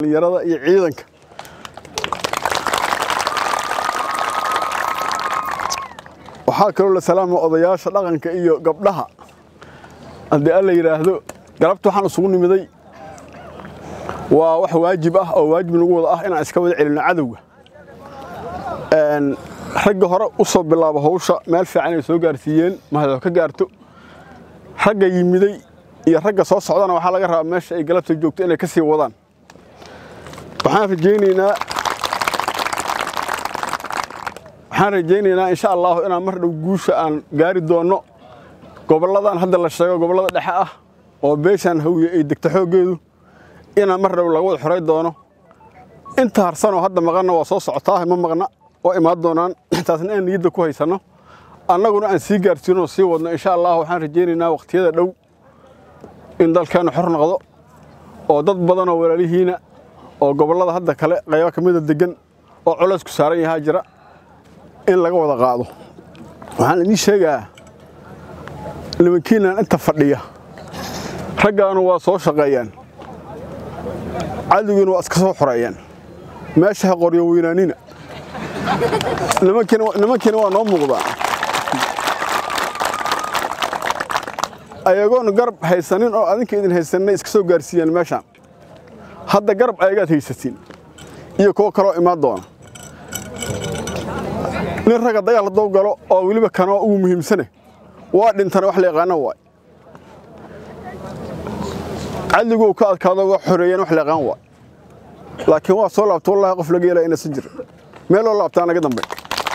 dhalinyarada iyo ciidanka waxaa kaloo la salaama odayaasha dhaqanka iyo gabdhaha haddii alla yidhaahdo galabta waxaan isugu nimiday waa wax waajib ah oo waajib nagu wada ah inaan iska wada celinno cadowga ragga hore u soo bilaabo hawsha meel fiican ay soo gaarsiiyeen mahadoo ka gaarto ragga yimiday iyo ragga soo socdana waxaa laga rabaa meesha ay galabta joogto inay ka sii wadaan waxaan rajaynaynaa waxaan rajaynaynaa insha allahu inaan mar dhow guusha aan gaari doonno gobolladan hadda la sheego gobollada dhexe ah oo beeshaan hawiye ay degta xooggeedu inaan mar dhow laga wada xoray doono inta harsanoo hadda maqanna waa soo socotaa ma maqna oo imaan doonaan taasna aan niyadda ku haysanno annaguna aan sii gaarsiinoo sii wadno insha allah waxaan rajaynaynaa waqtiyada dhow in dalkeennu xor noqdo oo dad badanoo walaalihiina oo gobollada hadda kale qaybo ka mida deggan oo culaysku saaran yahaa jira in laga wada qaado waxaan idiin sheegaa nimankiinaan inta fadhiya raggaanu waa soo shaqeeyaan cadowgiina waa iska soo xoreeyaan meesha ha qoryo weynaanina nimankiina waa noo muuqdaa ayagoon garab haysanin oo adinka idin haysanay iska soo gaarsiiyaan meeshaan hadda garab ayagaad haysatiin iyo kuwo kaloo imaan doona nin ragga dagaal hadduu galo oo weliba kanoo ugu muhiimsane waa dhintana wax la yaqaana waay cadliguu ka adkaado waa xoreeyeen wax la yaqaan waay laakiin waa soo laabta wallahi qof laga yeelaya inaysan jirin meeloo laabtaa naga dambe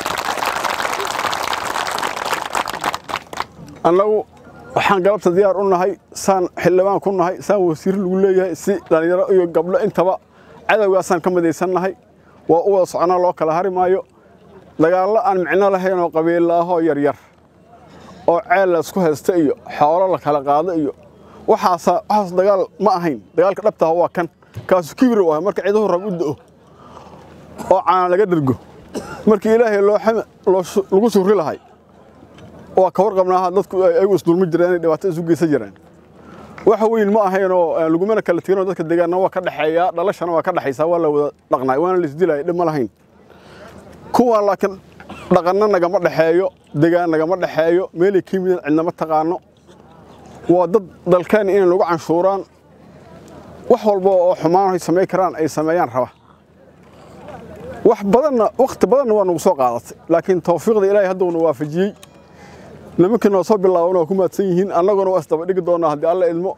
annagu waxaan galabta diyaar u nahay saan xildhibaan ku nahay saan wasiir lagu leeyahay si dhallinyaro iyo gabdho intaba cadowgaasaan ka midaysan nahay waa u wada soconaa loo kala hari maayo dagaallo aan micno lahayn oo qabiilla ahoo yaryar oo ceel laysku haysta iyo xoolo la kala qaado iyo waxaasa waxaas dagaal ma ahayn dagaalka dhabtaha waa kan kaasu kibir u ah marka ciiduhu rab u da'o oo caana laga dhergo markii ilaahay lagu surri lahay waa ka warqabnaaha dadku ayagu isdulmi jireen inay dhibaato isu geysan jireen wax weyn ma ahaynoo lagumana kala teginoo dadka deegaanna waa ka dhexeeyaa dhalashana waa ka dhexaysaa waa la wada dhaqnaay waana laisdilaya dhib ma lahayn kuwaan laakiin dhaqanna nagama dhexeeyo degaan nagama dhexeeyo meelay ka yimideen cidnama taqaano waa dad dalkeenna inay lagu canshuuraan wax walba oo xumaan ay samayn karaan ay sameeyaan raba wax badanna wakhti badanna waa nagu soo qaadatay laakiin tawfiiqda ilaahay hadduna waafajiyey nimankii noo soo bilaabana waa ku mahadsan yihiin annaguna waa isdaba dhigi doonaa haddii alla idmo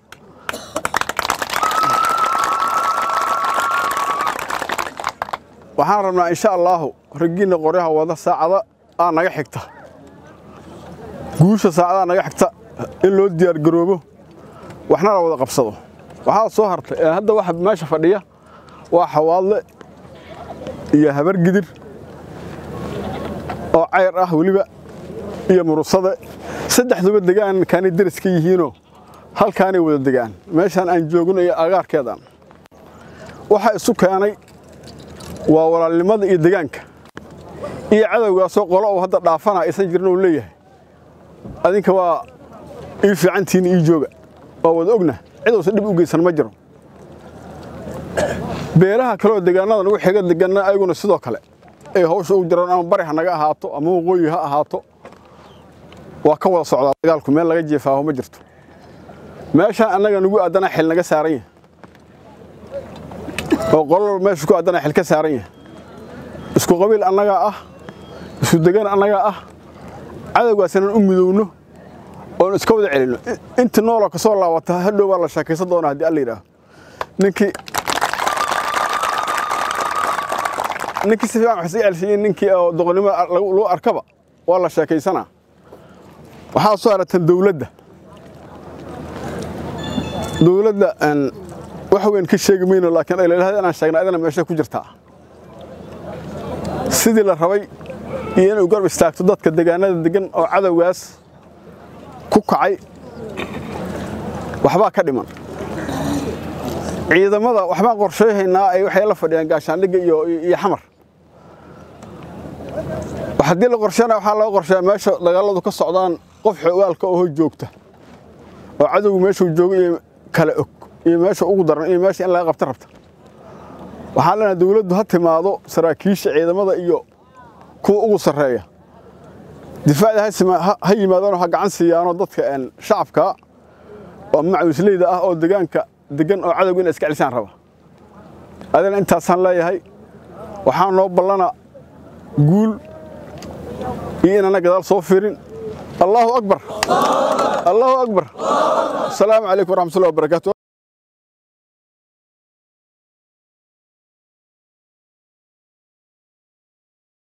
waxaan rabnaa insha allaahu raggiinna qoryaha wada saacada aa naga xigta guusha saacadaa naga xigta in loo diyaargaroobo waxna la wada qabsado waxaa soo hartay hadda waxa meesha fadhiya waa xawaadle iyo habar gidir oo cayr ah weliba iyo murusade saddexduba degaan kaanay deriska yihiinoo halkaanay wada degaan meeshaan aan joogno iyo agaarkeedan waxaa isu keenay waa walaalnimada iyo degaanka iyo cadowgaasoo qolo uu hadda dhaafana aysan jirin uu leeyahay adinka waa ii fiicantiina ii jooga waa wada ogna cid uusan dhib u geysan ma jiro beelaha kaleoo degaanada nagu xiga deganna ayaguna sidoo kale ay hawsha u jiraan ama bari ha naga ahaato ama waqooyi ha ahaato waa ka wada socdaa dagaalku meel laga jeefaaho ma jirto meeshaan annaga nagu addana xil naga saaran yahay oo qolol meesha ku addana xil ka saaran yahay isku qabiil annagaa ah isku degan annagaa ah cadowgaas inaan u midowno oon iska wada celinno inta nooloo ka soo laabata hadhow baa la sheekaysan doonaa haddii alla yidhaaho ninkii ninkii si fiican wax sii celsiyey ninkii oo doqonnimo lagu arkaba waa la sheekaysanaa waxaa soo haratan dawladda dawladda wax weyn ka sheegi mayno laakiin aylalahada inaan sheegna adana meesha ku jirtaa sidii la rabay iyo inuu garb istaagto dadka degaanada degan oo cadowgaas ku kacay waxbaa ka dhiman ciidamada waxbaan qorsheyhaynaa ay waxay la fadhiyaan gaashaandhigga iyo iyo xamar haddii la qorsheena waxaa laga qorsheeyaa meesha dagaaladu ka socdaan qof xogaalka oo joogta oo cadowgu meeshuu joogo iyo kala og iyo meesha ugu daran iyo meesha in laga qabta rabta waxaan leenahay dawladdu ha timaado saraakiisha ciidamada iyo kuwa ugu sarreeya difaacda ha yimaadaanoo ha gacan siiyaanoo dadka shacabka oo macawisleyda ah oo degaanka degan oo cadowga ina iska celisaan raba adina intaasaan leeyahay waxaa noo ballana guul iyo inaana gadaal soo firin allaahu akbar allaahu akbar asalaamu calaykum waraxmatullahi wabarakatu